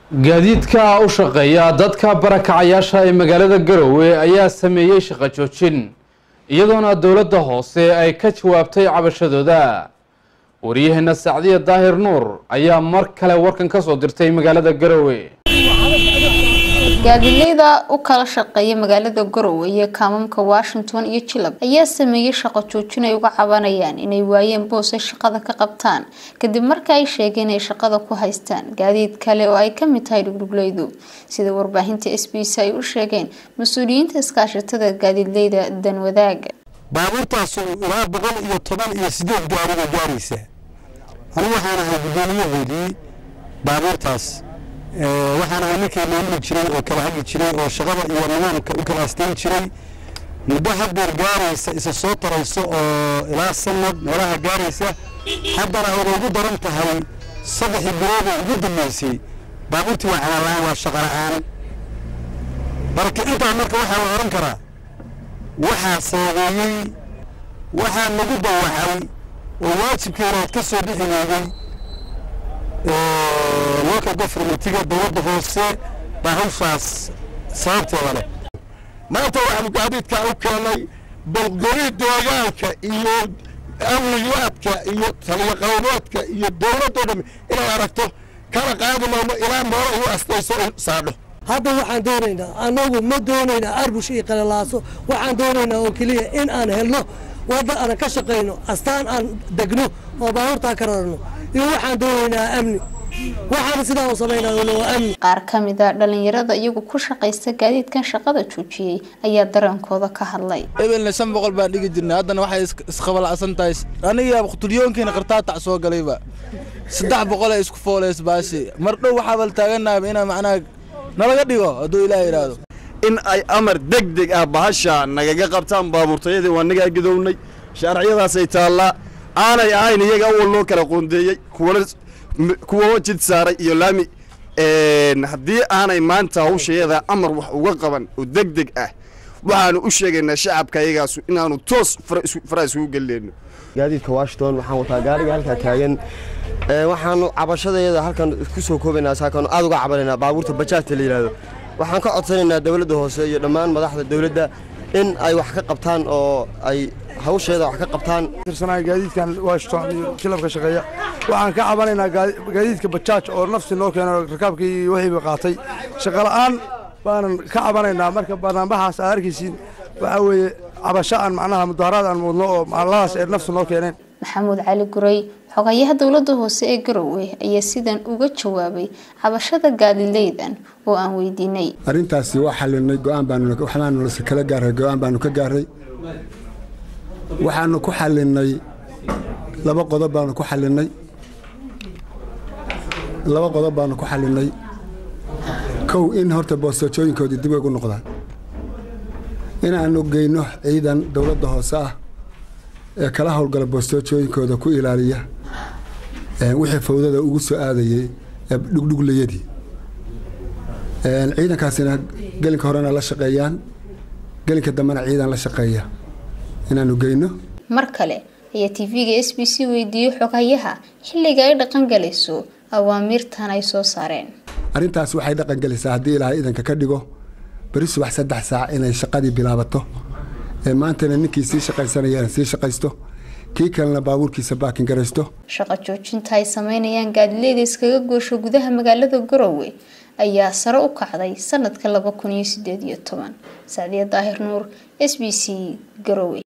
gaadiidka u shaqeeya dadka barakacayaasha ee magaalada garowe ayaa sameeyey shaqo joojin iyadoona dowladda hoose ay ka jawaabtay cabashadooda waryaheena sacdiya daahir nuur ayaa mar kale warkan ka soo dirtay magaalada garowe gaadiidleyda u kala shaqeeya magaalada garowe iyo kaamamka washington iyo jilab ayaa sameeyey shaqo joojin ay uga cabanayaan inay waayeen boos ay shaqada ka qabtaan kadib marka ay sheegeen inay shaqada ku haystaan gaadiid kale oo ay kamid tahay dhugdhugleydu sida warbaahinta s b c ay u sheegeen mas-uuliyiinta iskaashatada gaadiidleyda danwadaaga baabuurtaasu ilaa boqol iyo toban iyo sideed gaariga gaaraysa anigu waxaan ahay guddoomiyahoodii baabuurtaas waxaan ahay ninkii maamuli jiray oo kala hagi jiray oo shaqada iyo nidaamka u kala asteyn jiray muddo hadeer gaaraysa isa soo tarayso oo ilaa sanad meelaha gaaraysa haddana oona ugu daran tahay saddexii bilooda ugu dambeysay baabuurtii waa calaan waa shaqa la-aan marka intaa marka waxaa la oran karaa waxaa saabeeyey waxaa lagu dawaxay oo waajibkeena aad ka soo bixi weeday local governmentiga dowladda hoose baa hawshaas sababteeda leh maanta waxaanu gaadiidkaa u keenay balgori deegaanka iyo amniyaadka iyo taliyaqabadoodka iyo dowladdoo dham inay aragto kala qaadi mayno ilaa meelo igu astayso saadho hadda waxaan doonaynaa annagu ma doonaynaa arbush iyo qalalaaso waxaan doonaynaa oo keliya in aan helno wadda aan ka shaqayno astaan aan degno oo baabuurtaa ka rarno iyo waxaan doonaynaa amni waxaana sidaa u samaynaa waa amni qaar ka mid a dhalinyarada iyagu ku shaqaysta gaadiidkan shaqada joojiyey ayaa dareenkooda ka hadlay ebelna shan boqol baan dhigi jirnay haddana waxay isqabalacsan tahay aniga quturyoonkeyna qartaatac soo galayba saddex boqol ay isku fooleys baashi mar dhow waxaa bal taaganaaba inaa macnaha nalaga dhigo hadduu ilaah yidhaahdo in ay amar deg deg ah bahasha nagaga qabtaan baabuurtayadii waa nagaa gidownay shaarciyadaasay taallaa aanay ahayn iyaga awal loo kala qoondeeyey kuwana kuwa jid saaray iyo laami haddii aanay maanta hawshayada amar wax uga qaban oo deg deg ah waxaanu u sheegaynaa shacabka iyagaasu inaanu toos fara isugu geleyno gaadiidka washington waxaan wataa gaariga halkaa taagan waxaanu cabashadeeda halkan ku soo koobaynaa saakaanu aad uga cabanaynaa baabuurta bajaajta la yidhaahdo waxaan ka codsanaynaa dowladda hoose iyo dhammaan madaxda dowladda in ay wax ka qabtaan oo ay hawsheeda wax ka qabtaan tirsanaa gaadiidkan washington iyo kilabka shaqeeya waxaan ka cabanaynaa gaadiidka bajaaj oo nafsi noo keeno rakaabkii wixiiba qaatay shaqola'aan baanan ka cabanaynaa marka banaanbaxaas aad arkaysiin waxaa weeye cabasho aan macnaha mudaharaad aan muudno oo macalladaas ay nafsi noo keeneen maxamuud cali guray xogayaha dowladda hoose ee garowe ayaa sidan uga jawaabay cabashada gaadileydan oo aan weydiinay arrintaasi waa xalinay go-aan baanu waxbaanu kala gaaray go-aan baanu ka gaaray waxaanu ku xalinay laba qodob baanu ku xalinay laba qodob baanu ku xalinay kow in horta boostooyinkoodii dib ugu noqdaan inaanu geyno ciidan dowladda hoose ah ee kala howlgala boostooyooyinkooda ku ilaaliya wixii fawdada ugu soo aadayey ee dhugdhuglayadii ciidankaasina gelinka horena la shaqeeyaan gelinka dambena ciidan la shaqeeya inaanu geyno mar kale ayaa tv-ga s b c weydiiyey xogayaha xilliga ay dhaqan galayso awaamiirtan ay soo saareen arrintaas waxay dhaqan gelaysaa haddii ilaahay idanka ka dhigo beri subax saddex saac inay shaqadii bilaabato maantana ninkii sii shaqaysanayana sii shaqaysto kii kalena baabuurkiisa baakin garaysto shaqo joojinta ay sameynayaan gaadileyda iskaga goosho gudaha magaalada garowe ayaa sare u kacday sanadka laba kun iyo sideed iyo toban sacdiya daahir nuur s b c garowe